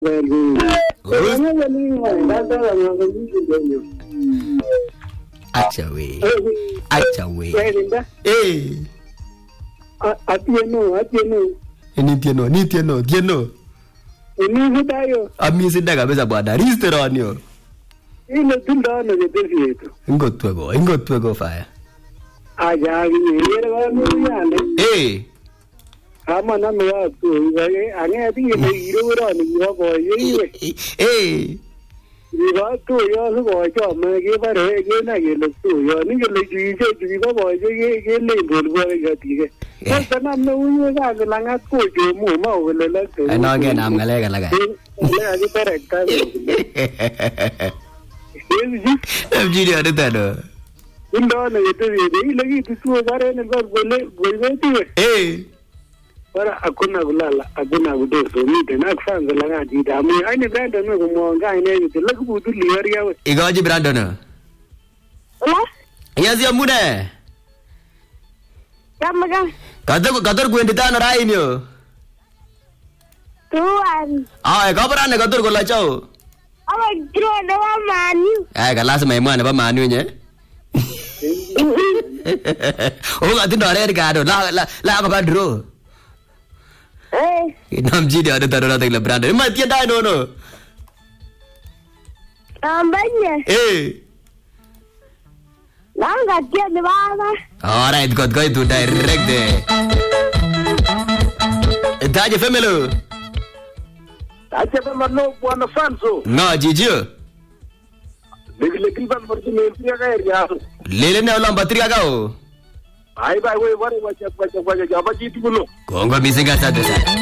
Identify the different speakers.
Speaker 1: Acha we. Acha we. Eh.
Speaker 2: atieno atieno
Speaker 1: Ni tieno, ni tieno, tieno.
Speaker 2: inisudayo
Speaker 1: Amisida kabisa bwana. Restaurant yo.
Speaker 2: ile tindano ketesietu
Speaker 1: Ingotweko, ingotweko fire.
Speaker 2: ajakinyere kamuyande
Speaker 1: Eh.
Speaker 2: kamaname katoi ang'et kele kirokoroni kibo boyeiwe
Speaker 1: Eh.
Speaker 2: kibo tuyo sikochome kebore kenai kele tuyon ingele chuichechu kibo boye kelein bolbole katike kostanam neuiwe kasi lang'at kochomu mau kole lakte
Speaker 1: Ano kenam ng'alek alak.
Speaker 2: kakiterekta
Speaker 1: Namjini anitano.
Speaker 2: indone ketesiete ile kitu tuo barenik kor kole koibetiwe
Speaker 1: Eh.
Speaker 2: Bara hakuna kulala, hakuna kudoso, miten ak fanza la ngati damu. Aini Brandon we kumwanga ine yote, laki butu liyaria we.
Speaker 1: Ikochi Brandon.
Speaker 3: Hello?
Speaker 1: Yes, yamune.
Speaker 3: Kamaga.
Speaker 1: Kator kator kwendito ano raini yo?
Speaker 3: Tuan.
Speaker 1: Ay, kabarane kator kola chao.
Speaker 3: Ama draw na wa manu.
Speaker 1: Ay, ka lazima imwa nebo manu nye. Oh, katindo red card. La la la ka draw.
Speaker 3: Eh,
Speaker 1: Namjini anitano na tekle Brandon. Ima tienda no no.
Speaker 3: ambanya.
Speaker 1: Eh.
Speaker 3: Nanga tia ni baba.
Speaker 1: Alright, got going to direct there. Taje femelo.
Speaker 2: Acha mano bwana Fanso.
Speaker 1: Nga jijio.
Speaker 2: Lekile kilban morti me pia ka area.
Speaker 1: Lele ne olamba triga kao.
Speaker 2: Ai bai we bare wacha wacha wacha jaba jitu kuno.
Speaker 1: Kongo misinga asante sana.